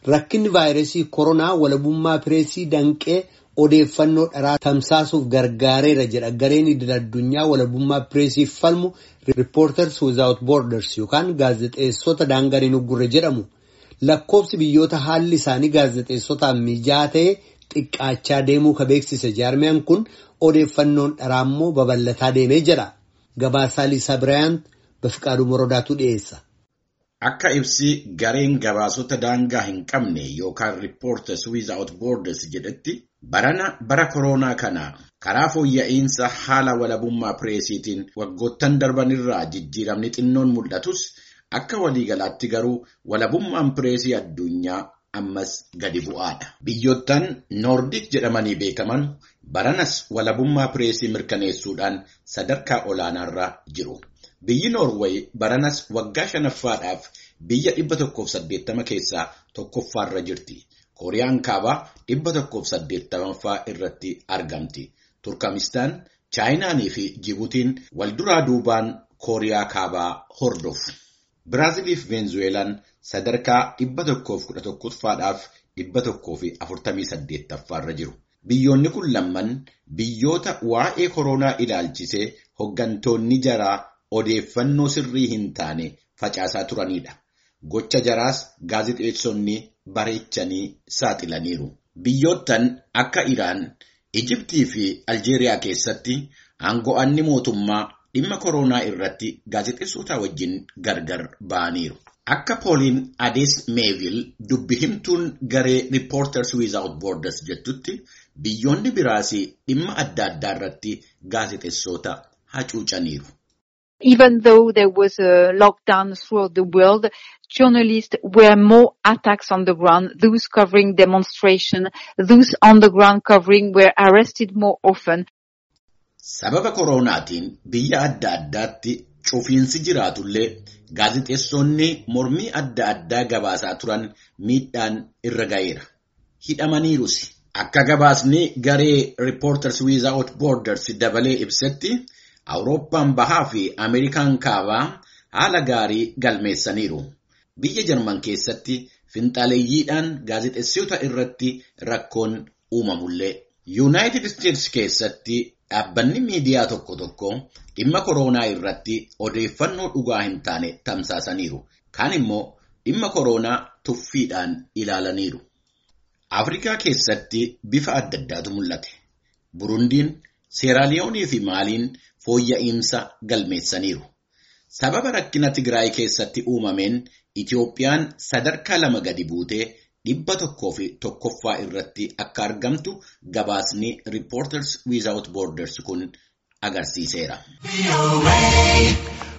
Rakkinni vaayirasii koronaa walabummaa pireesii danqee odeeffannoo dharaa tamsaasuuf gargaareera jedha gareen idil addunyaa walabummaa pireesiif falmu Reporters Without Borders yookaan gaazexeessota daangaan hin uggurre jedhamu. Lakkoofsi biyyoota haalli isaanii gaazexeessotaan mijaa'aa ta'e xiqqaachaa deemuu ka beeksise jaarmiyaan kun odeeffannoon dharaa immoo babal'ataa deemee jira. Gabaasaa Liisaa Biraayant Bafiqaaduu Morodaatu dhiyeessa. Akka ibsi gareen gabaasota daangaa hin qabne yookaan Reporters Without Borders jedhetti barana bara koronaa kana karaa fooyya'insa haala walabummaa pireesiitiin waggoottan darbanirraa jijjiiramni xinnoon mul'atus akka waliigalaatti garuu walabummaan pireesii addunyaa ammas gadi bu'aadha. Biyyoottan Noordik jedhamanii beekaman baranas walabummaa pireesii mirkaneessuudhaan sadarkaa olaanaarra jiru. Biyyi Noorweey baranas waggaa shanaffaadhaaf biyya dhibba tokkoof saddeettama keessaa tokkoffaarra jirti. Kooriyaan kaabaa dhibba tokkoof saddeettamaffaa irratti argamti. Turkamistaan, Chaayinaanii fi Jibuutiin wal duraa duubaan Kooriyaa kaabaa hordofu. Biraazilii fi Veenzuweelaan sadarkaa dhibba tokkoof kudha tokkoffaadhaaf dhibba tokkoo fi afurtamii saddeettaffaarra jiru. Biyyoonni kun lamman biyyoota waa'ee koronaa ilaalchisee hoggantoonni jaraa odeeffannoo sirrii hin taane facaasaa turanidha. Gocha jaraas gaazexeessonni bareechanii saaxilaniiru. Biyyoottan akka Iraan, Ijibtii fi Aljeeriyaa keessatti aango'anni mootummaa dhimma koronaa irratti gaazexeessota wajjin gargar ba'aniiru. Akka pooliin Adees Meevil dubbi himtuun garee Reporters Without Borders jettutti biyyoonni biraas dhimma adda addaa irratti gaazexeessota hacuucaniiru. Even though there was a lockdown throughout the world, journalists were more attacks on the ground. Those covering demonstration, those on the ground covering were arrested more often. Sababa koronaatiin biyya adda addaatti cufiinsi jiraatullee gaazexeessonni mormii adda addaa gabaasaa turan miidhaan irra ga'eera. Hidhamaniirus. Akka gabaasni garee Reporters Without Borders dabalee ibsetti Awurooppaan bahaa fi Ameerikaan kaabaa haala gaarii galmeessaniiru. Biyya Jarman keessatti finxaaleeyyiidhaan gaazexeessota irratti rakkoon uumamullee. Yuunaayitid Isteets keessatti dhaabbanni miidiyaa tokko tokko dhimma koronaa irratti odeeffannoo dhugaa hin taane tamsaasaniiru. Kaan immoo dhimma koronaa tuffiidhaan ilaalaniiru. Afrikaa keessatti bifa adda addaatu mul'ate. Burundiin, Seeraaliyoonii fi Maaliin fooyya'insa galmeessaniiru. Sababa rakkina Tigraay keessatti uumameen Itiyoophiyaan sadarkaa lama gadi buutee dhibba tokkoo fi tokkoffaa irratti akka argamtu gabaasni Reporters Without Borders kun agarsiiseera.